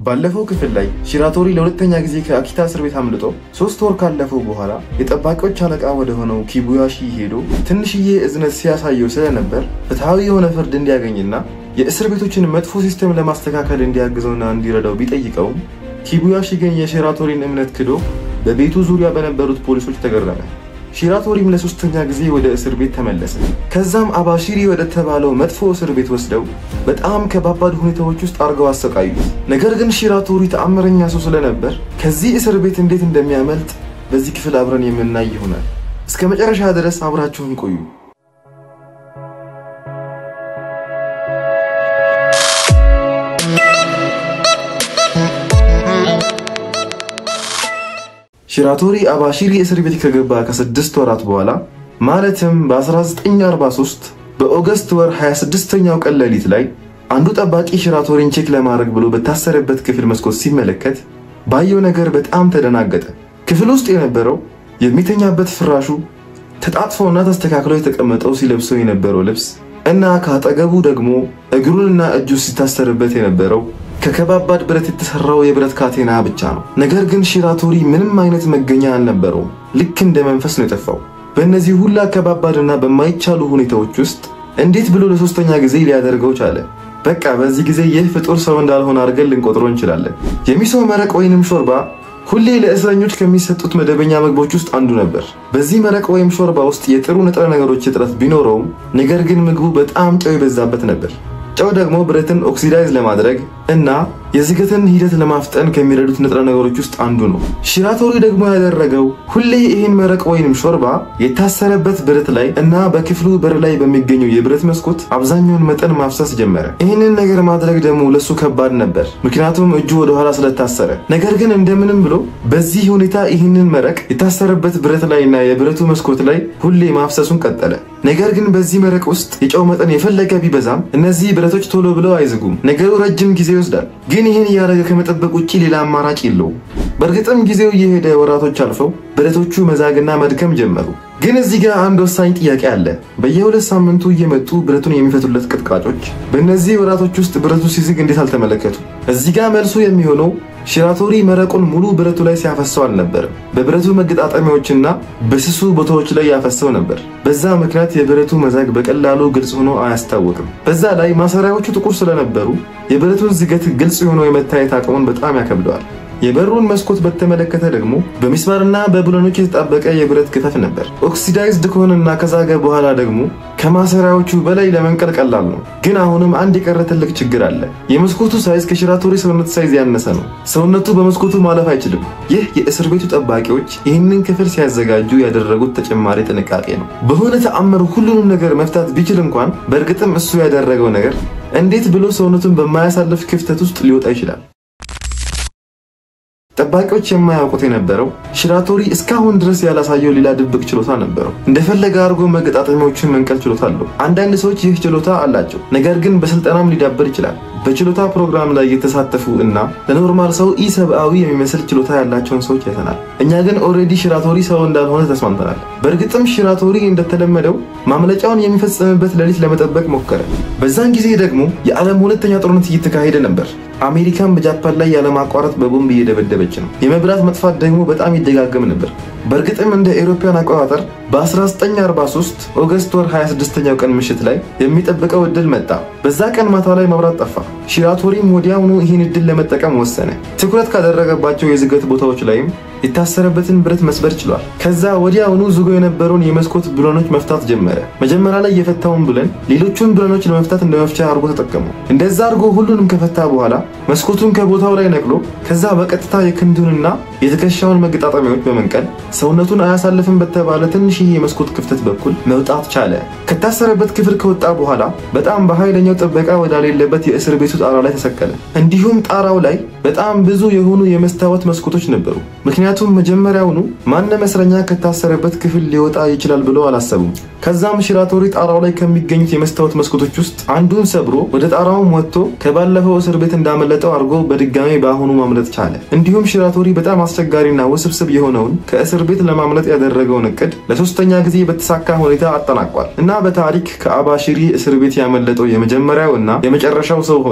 ባለፈው ክፍል ላይ ሺራቶሪ ለሁለተኛ ጊዜ ከአኪታ እስር ቤት አምልጦ ሶስት ወር ካለፈው በኋላ የጠባቂዎች አለቃ ወደ ሆነው ኪቡያሺ ሄዶ ትንሽዬ እዝነት ሲያሳየው ስለነበር ፍትሐዊ የሆነ ፍርድ እንዲያገኝና የእስር ቤቶችን መጥፎ ሲስተም ለማስተካከል እንዲያግዘውና እንዲረዳው ቢጠይቀውም ኪቡያሺ ግን የሺራቶሪን እምነት ክዶ በቤቱ ዙሪያ በነበሩት ፖሊሶች ተገረመ። ሺራቶሪም ለሶስተኛ ጊዜ ወደ እስር ቤት ተመለሰ። ከዛም አባሺሪ ወደ ተባለው መጥፎ እስር ቤት ወስደው በጣም ከባባድ ሁኔታዎች ውስጥ አድርገው አሰቃዩት። ነገር ግን ሺራቶሪ ተአምረኛ ሰው ስለነበር ከዚህ እስር ቤት እንዴት እንደሚያመልጥ በዚህ ክፍል አብረን የምናይ ይሆናል። እስከ መጨረሻ ድረስ አብራችሁን ቆዩ። ሺራቶሪ አባሺሪ እስር ቤት ከገባ ከስድስት ወራት በኋላ ማለትም በ1943 በኦገስት ወር 26ኛው ቀን ሌሊት ላይ አንዱ ጠባቂ ሺራቶሪን ቼክ ለማድረግ ብሎ በታሰረበት ክፍል መስኮት ሲመለከት ባየው ነገር በጣም ተደናገጠ። ክፍል ውስጥ የነበረው የሚተኛበት ፍራሹ ተጣጥፎና ተስተካክሎ የተቀመጠው ሲለብሰው የነበረው ልብስ እና ከአጠገቡ ደግሞ እግሩንና እጁ ሲታሰርበት የነበረው ከከባባድ ብረት የተሰራው የብረት ካቴና ብቻ ነው። ነገር ግን ሺራቶሪ ምንም አይነት መገኛ አልነበረውም። ልክ እንደ መንፈስ ነው የጠፋው። በእነዚህ ሁላ ከባባድና በማይቻሉ ሁኔታዎች ውስጥ እንዴት ብሎ ለሶስተኛ ጊዜ ሊያደርገው ቻለ? በቃ በዚህ ጊዜ ይህ ፍጡር ሰው እንዳልሆነ አድርገን ልንቆጥሮ እንችላለን። የሚሶ መረቅ ወይንም ሾርባ ሁሌ ለእስረኞች ከሚሰጡት መደበኛ ምግቦች ውስጥ አንዱ ነበር። በዚህ መረቅ ወይም ሾርባ ውስጥ የጥሩ ንጥረ ነገሮች እጥረት ቢኖረውም ነገር ግን ምግቡ በጣም ጨው የበዛበት ነበር። ጨው ደግሞ ብረትን ኦክሲዳይዝ ለማድረግ እና የዝገትን ሂደት ለማፍጠን ከሚረዱት ንጥረ ነገሮች ውስጥ አንዱ ነው። ሺራቶሪ ደግሞ ያደረገው ሁሌ ይህን መረቅ ወይንም ሾርባ የታሰረበት ብረት ላይ እና በክፍሉ በር ላይ በሚገኘው የብረት መስኮት አብዛኛውን መጠን ማፍሰስ ጀመረ። ይህንን ነገር ማድረግ ደግሞ ለሱ ከባድ ነበር፣ ምክንያቱም እጁ ወደኋላ ስለታሰረ። ነገር ግን እንደምንም ብሎ በዚህ ሁኔታ ይህንን መረቅ የታሰረበት ብረት ላይ እና የብረቱ መስኮት ላይ ሁሌ ማፍሰሱን ቀጠለ። ነገር ግን በዚህ መረቅ ውስጥ የጨው መጠን የፈለገ ቢበዛም እነዚህ ብረቶች ቶሎ ብለው አይዝጉም። ነገሩ ረጅም ጊዜ ይወስዳል። ግን ይህን እያደረገ ከመጠበቅ ውጭ ሌላ አማራጭ የለውም። በእርግጥም ጊዜው እየሄደ ወራቶች አልፈው ብረቶቹ መዛግና መድከም ጀመሩ። ግን እዚህ ጋር አንድ ወሳኝ ጥያቄ አለ። በየሁለት ሳምንቱ እየመጡ ብረቱን የሚፈቱለት ቀጥቃጮች በእነዚህ ወራቶች ውስጥ ብረቱ ሲዝግ እንዴት አልተመለከቱ? እዚህ ጋር መልሱ የሚሆነው ሺራቶሪ መረቁን ሙሉ ብረቱ ላይ ሲያፈሰው አልነበርም። በብረቱ መገጣጠሚያዎችና በስሱ ቦታዎች ላይ ያፈሰው ነበር። በዛ ምክንያት የብረቱ መዛግ በቀላሉ ግልጽ ሆኖ አያስታውቅም። በዛ ላይ ማሰሪያዎቹ ጥቁር ስለነበሩ የብረቱን ዝገት ግልጽ ሆኖ የመታየት አቅሙን በጣም ያከብደዋል። የበሩን መስኮት በተመለከተ ደግሞ በሚስማርና በብሎኖች የተጣበቀ የብረት ክፈፍ ነበር። ኦክሲዳይዝድ ከሆነና ከዛገ በኋላ ደግሞ ከማሰሪያዎቹ በላይ ለመንቀል ቀላል ነው። ግን አሁንም አንድ የቀረ ትልቅ ችግር አለ። የመስኮቱ ሳይዝ ከሺራቶሪ ሰውነት ሳይዝ ያነሰ ነው። ሰውነቱ በመስኮቱ ማለፍ አይችልም። ይህ የእስር ቤቱ ጠባቂዎች ይህንን ክፍል ሲያዘጋጁ ያደረጉት ተጨማሪ ጥንቃቄ ነው። በሆነ ተአምር ሁሉንም ነገር መፍታት ቢችል እንኳን በእርግጥም እሱ ያደረገው ነገር እንዴት ብሎ ሰውነቱን በማያሳልፍ ክፍተት ውስጥ ሊወጣ ይችላል? ጠባቂዎች የማያውቁት የነበረው ሺራቶሪ እስካሁን ድረስ ያላሳየው ሌላ ድብቅ ችሎታ ነበረው። እንደፈለገ አድርጎ መገጣጠሚያዎችን መንቀል ችሎታ አለው። አንዳንድ ሰዎች ይህ ችሎታ አላቸው፣ ነገር ግን በስልጠናም ሊዳበር ይችላል። በችሎታ ፕሮግራም ላይ የተሳተፉ እና ለኖርማል ሰው ኢሰብአዊ የሚመስል ችሎታ ያላቸውን ሰዎች አይተናል። እኛ ግን ኦልሬዲ ሺራቶሪ ሰው እንዳልሆነ ተስማምተናል። በእርግጥም ሺራቶሪ እንደተለመደው ማምለጫውን የሚፈጸምበት ሌሊት ለመጠበቅ ሞከረ። በዛን ጊዜ ደግሞ የዓለም ሁለተኛ ጦርነት እየተካሄደ ነበር። አሜሪካን በጃፓን ላይ ያለማቋረጥ በቦምብ እየደበደበች ነው። የመብራት መጥፋት ደግሞ በጣም ይደጋገም ነበር። በእርግጥም እንደ ኤሮፓያን አቆጣጠር በ1943 ኦገስት ወር 26ኛው ቀን ምሽት ላይ የሚጠብቀው እድል መጣ። በዛ ቀን ማታ ላይ መብራት ጠፋ። ሺራቶሪም ወዲያውኑ ይህን እድል ለመጠቀም ወሰነ። ትኩረት ካደረገባቸው የዝገት ቦታዎች ላይም የታሰረበትን ብረት መስበር ችሏል። ከዛ ወዲያውኑ ዝጎ የነበረውን የመስኮት ብሎኖች መፍታት ጀመረ። መጀመሪያ ላይ የፈታውን ብለን ሌሎቹን ብሎኖች ለመፍታት እንደ መፍቻ አድርጎ ተጠቀሙ። እንደዛ አድርጎ ሁሉንም ከፈታ በኋላ መስኮቱን ከቦታው ላይ ነቅሎ ከዛ በቀጥታ የክንዱንና የትከሻውን መገጣጠሚያዎች በመንቀል ሰውነቱን አያሳልፍም በተባለ ትንሽዬ የመስኮት ክፍተት በኩል መውጣት ቻለ። ከታሰረበት ክፍል ከወጣ በኋላ በጣም በኃይለኛው ጥበቃ ወዳሌለበት የእስር ቤቱ ጣራ ላይ ተሰቀለ። እንዲሁም ጣራው ላይ በጣም ብዙ የሆኑ የመስታወት መስኮቶች ነበሩ። ምክንያቱም መጀመሪያውኑ ማንም እስረኛ ከታሰረበት ክፍል ሊወጣ ይችላል ብለው አላሰቡም። ከዛም ሺራቶሪ ጣራው ላይ ከሚገኙት የመስታወት መስኮቶች ውስጥ አንዱን ሰብሮ ወደ ጣራውም ወጥቶ ከባለፈው እስር ቤት እንዳመለጠው አድርጎ በድጋሜ በአሁኑ ማምለጥ ቻለ። እንዲሁም ሺራቶሪ በጣም አስቸጋሪና ውስብስብ የሆነውን ከእስር ቤት ለማምለጥ ያደረገውን እቅድ ለሶስተኛ ጊዜ በተሳካ ሁኔታ አጠናቋል እና በታሪክ ከአባሺሪ እስር ቤት ያመለጠው የመጀመሪያው እና የመጨረሻው ሰው ሆነ።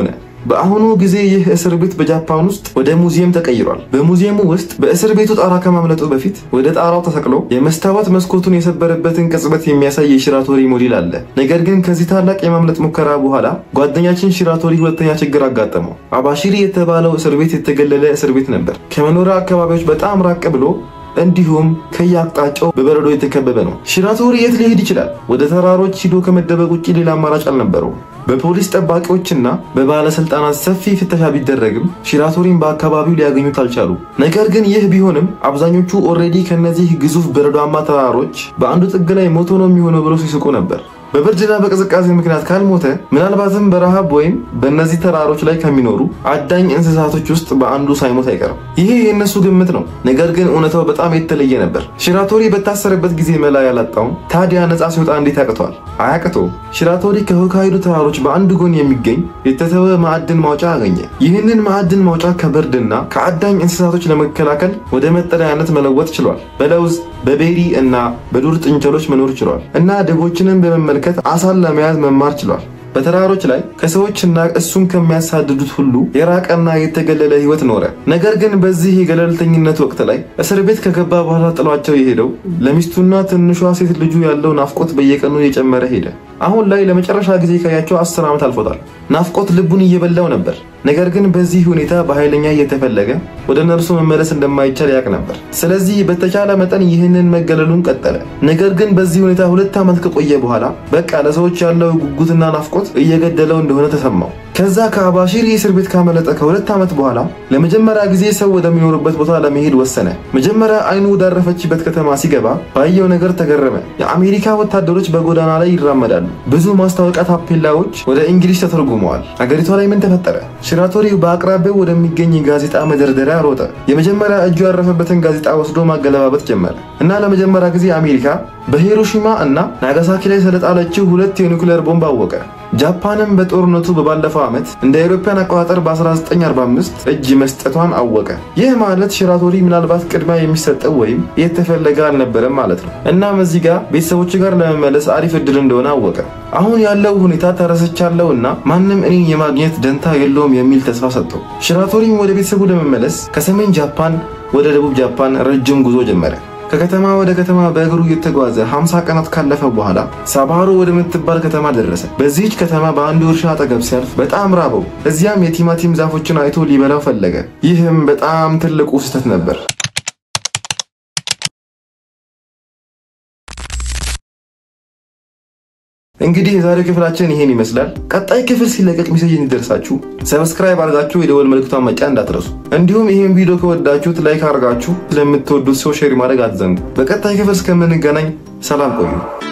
በአሁኑ ጊዜ ይህ እስር ቤት በጃፓን ውስጥ ወደ ሙዚየም ተቀይሯል። በሙዚየሙ ውስጥ በእስር ቤቱ ጣራ ከማምለጡ በፊት ወደ ጣራው ተሰቅሎ የመስታወት መስኮቱን የሰበረበትን ቅጽበት የሚያሳይ የሺራቶሪ ሞዴል አለ። ነገር ግን ከዚህ ታላቅ የማምለጥ ሙከራ በኋላ ጓደኛችን ሺራቶሪ ሁለተኛ ችግር አጋጠመው። አባሺሪ የተባለው እስር ቤት የተገለለ እስር ቤት ነበር። ከመኖሪያ አካባቢዎች በጣም ራቅ ብሎ እንዲሁም ከየአቅጣጫው በበረዶ የተከበበ ነው። ሺራቶሪ የት ሊሄድ ይችላል? ወደ ተራሮች ሂዶ ከመደበቅ ውጭ ሌላ አማራጭ አልነበረውም። በፖሊስ ጠባቂዎችና በባለስልጣናት ሰፊ ፍተሻ ቢደረግም ሺራቶሪን በአካባቢው ሊያገኙት አልቻሉ። ነገር ግን ይህ ቢሆንም አብዛኞቹ ኦልሬዲ ከነዚህ ግዙፍ በረዷማ ተራሮች በአንዱ ጥግ ላይ ሞቶ ነው የሚሆነው ብለው ሲስቁ ነበር። በብርድና በቅዝቃዜ ምክንያት ካልሞተ ምናልባትም በረሃብ ወይም በእነዚህ ተራሮች ላይ ከሚኖሩ አዳኝ እንስሳቶች ውስጥ በአንዱ ሳይሞት አይቀርም። ይሄ የእነሱ ግምት ነው። ነገር ግን እውነታው በጣም የተለየ ነበር። ሺራቶሪ በታሰረበት ጊዜ መላ ያላጣውን ታዲያ ነፃ ሲወጣ እንዴት ያቅተዋል? አያቅተውም። ሺራቶሪ ከሆካይዶ ተራሮች በአንድ ጎን የሚገኝ የተተወ ማዕድን ማውጫ አገኘ። ይህንን ማዕድን ማውጫ ከብርድና ከአዳኝ እንስሳቶች ለመከላከል ወደ መጠለያነት መለወጥ ችሏል። በለውዝ በቤሪ እና በዱር ጥንቸሎች መኖር ችሏል እና ደቦችንም በመመልከት አሳን ለመያዝ መማር ችሏል። በተራሮች ላይ ከሰዎችና እሱን ከሚያሳድዱት ሁሉ የራቀና የተገለለ ሕይወት ኖረ። ነገር ግን በዚህ የገለልተኝነት ወቅት ላይ እስር ቤት ከገባ በኋላ ጥሏቸው የሄደው ለሚስቱና ትንሿ ሴት ልጁ ያለው ናፍቆት በየቀኑ እየጨመረ ሄደ። አሁን ላይ ለመጨረሻ ጊዜ ካያቸው አስር ዓመት አልፎታል። ናፍቆት ልቡን እየበላው ነበር። ነገር ግን በዚህ ሁኔታ በኃይለኛ እየተፈለገ ወደ ነርሱ መመለስ እንደማይቻል ያውቅ ነበር። ስለዚህ በተቻለ መጠን ይህንን መገለሉን ቀጠለ። ነገር ግን በዚህ ሁኔታ ሁለት ዓመት ከቆየ በኋላ በቃ ለሰዎች ያለው ጉጉትና ናፍቆት እየገደለው እንደሆነ ተሰማው። ከዛ ከአባሺሪ እስር ቤት ካመለጠ ከሁለት ዓመት በኋላ ለመጀመሪያ ጊዜ ሰው ወደሚኖርበት ቦታ ለመሄድ ወሰነ። መጀመሪያ አይኑ ወዳረፈችበት ከተማ ሲገባ ባየው ነገር ተገረመ። የአሜሪካ ወታደሮች በጎዳና ላይ ይራመዳሉ። ብዙ ማስታወቂያ ታፔላዎች ወደ እንግሊዝ ተተርጉመዋል። አገሪቷ ላይ ምን ተፈጠረ? ሺራቶሪ በአቅራቢያው ወደሚገኝ የጋዜጣ መደርደሪያ ሮጠ። የመጀመሪያ እጁ ያረፈበትን ጋዜጣ ወስዶ ማገለባበጥ ጀመረ እና ለመጀመሪያ ጊዜ አሜሪካ በሂሮሺማ እና ናጋሳኪ ላይ ስለጣለችው ሁለት የኒውክሌር ቦምብ አወቀ። ጃፓንም በጦርነቱ በባለፈው ዓመት እንደ አውሮፓውያን አቆጣጠር በ1945 እጅ መስጠቷን አወቀ። ይህ ማለት ሺራቶሪ ምናልባት ቅድሚያ የሚሰጠው ወይም የተፈለገ አልነበረም ማለት ነው። እናም እዚህ ጋር ቤተሰቦች ጋር ለመመለስ አሪፍ እድል እንደሆነ አወቀ። አሁን ያለው ሁኔታ ተረስቻለሁ እና ማንም እኔን የማግኘት ደንታ የለውም የሚል ተስፋ ሰጠው። ሺራቶሪም ወደ ቤተሰቡ ለመመለስ ከሰሜን ጃፓን ወደ ደቡብ ጃፓን ረጅም ጉዞ ጀመረ። ከከተማ ወደ ከተማ በእግሩ እየተጓዘ 50 ቀናት ካለፈ በኋላ ሳባሮ ወደምትባል ከተማ ደረሰ። በዚህች ከተማ በአንዱ እርሻ አጠገብ ሲያልፍ በጣም ራበው። እዚያም የቲማቲም ዛፎችን አይቶ ሊበላው ፈለገ። ይህም በጣም ትልቁ ስህተት ነበር። እንግዲህ የዛሬው ክፍላችን ይሄን ይመስላል። ቀጣይ ክፍል ሲለቀቅ ሜሴጅ እንዲደርሳችሁ ሰብስክራይብ አድርጋችሁ የደወል ምልክቷን መጫን እንዳትረሱ። እንዲሁም ይህን ቪዲዮ ከወዳችሁት ላይክ አድርጋችሁ ስለምትወዱት ሰው ሼር ማድረግ አትዘንጉ። በቀጣይ ክፍል እስከምንገናኝ ሰላም ቆዩ።